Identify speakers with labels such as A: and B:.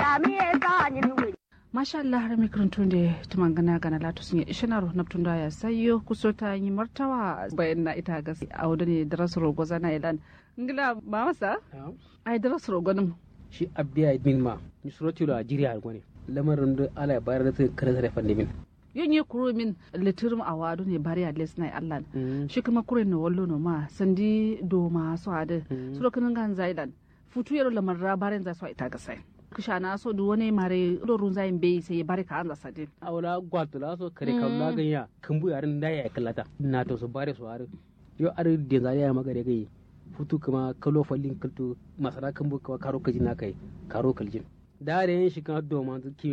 A: masha Allah har mikrantun da tumangana gana latu sun yi ishinar naftun da ya sayo kuso ta yi martawa bayan na ita ga a wadda ne da rasu rogo zana ilan ngila ba masa ai da rasu rogo nim
B: shi abiya min ma ni surati da jiriya gone lamarin da ala ya bayar da ta kare tare fande min
A: yin yi kuro min litirum a wadu ne bari a les na Allah shi kuma kuro na wallo no ma sandi do ma so ade suro kinin gan zailan futu yaro lamar rabarin za su ita ga sai kisha na so du wani mare dorun zayin bai sai bari ka an zasa din
B: awla gwalto la so kare kawla ganya kambu yarin da ya kallata na to so bare so are yo are de zari ya magare gai futu kuma kalo fallin kalto masara kambu kawa karo kaji na kai karo kaljin da da yin shi kan do ma ki